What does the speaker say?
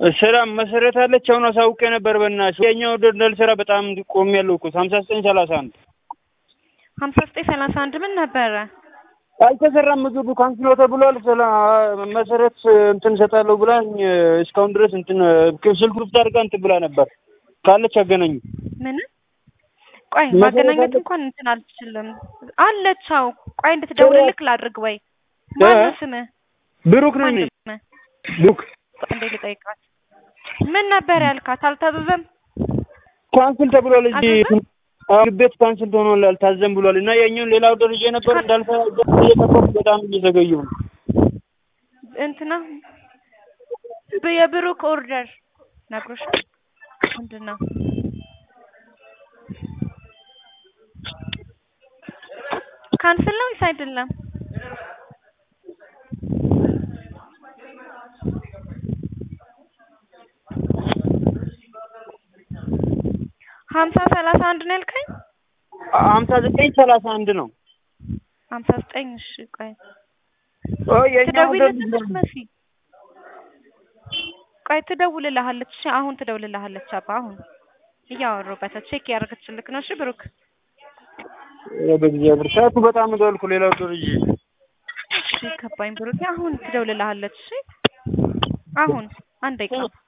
ስራ መሰረት አለች። አሁን አሳውቄ ነበር። በእናትሽ የኛው ደልደል ስራ በጣም ቆም ያለው እኮ ሀምሳ ዘጠኝ ሰላሳ አንድ ሀምሳ ዘጠኝ ሰላሳ አንድ ምን ነበረ? አልተሰራም። ምግቡ ካንስሎ ተብሏል። ስለ መሰረት እንትን እሰጣለሁ ብላኝ እስካሁን ድረስ እንትን ስልክ ክፍት አድርጋ እንትን ብላ ነበር። ካለች አገናኙ። ምን ቆይ መሰረት ማገናኘት አለች? እንኳን እንትን አልችልም። አለች። አዎ ቆይ እንድትደውልልክ ላድርግ ወይ? ማነው ስምህ? ብሩክ ነኝ። ማነው ስምህ? ብሩክ ቆይ እንዴ ልጠይቃት። ምን ነበር ያልካት? አልታዘዘም። ካንስል ተብሏል። እዚህ አልታዘዘም? ምግብ ቤት ካንስል ሆኗል፣ አልታዘም ብሏል። እና የኛውን ሌላው ደረጃ ነበር እንዳልሰራ እየጠበቁ በጣም እየዘገዩ ነው። እንትና ብ- የብሩክ ኦርደር ነግሮሻል? ምንድን ነው? ካንስል ነው ወይስ አይደለም? ሀምሳ ሰላሳ አንድ ነው ያልከኝ? ሀምሳ ዘጠኝ ሰላሳ አንድ ነው። ሀምሳ ዘጠኝ እሺ ቆይ ኦ የኛው ትደውልልሃለች መሲ ቆይ ትደውልልሃለች እሺ አሁን ትደውልልሃለች አባ አሁን እያወሩበት ቼክ ያደረገችልክ ነው እሺ ብሩክ በእግዚአብሔር ሰዓቱ በጣም ደልኩ። ሌላው ደረጃ እሺ ገባኝ ብሩክ አሁን ትደውልልሃለች እሺ አሁን አንድ ደቂቃ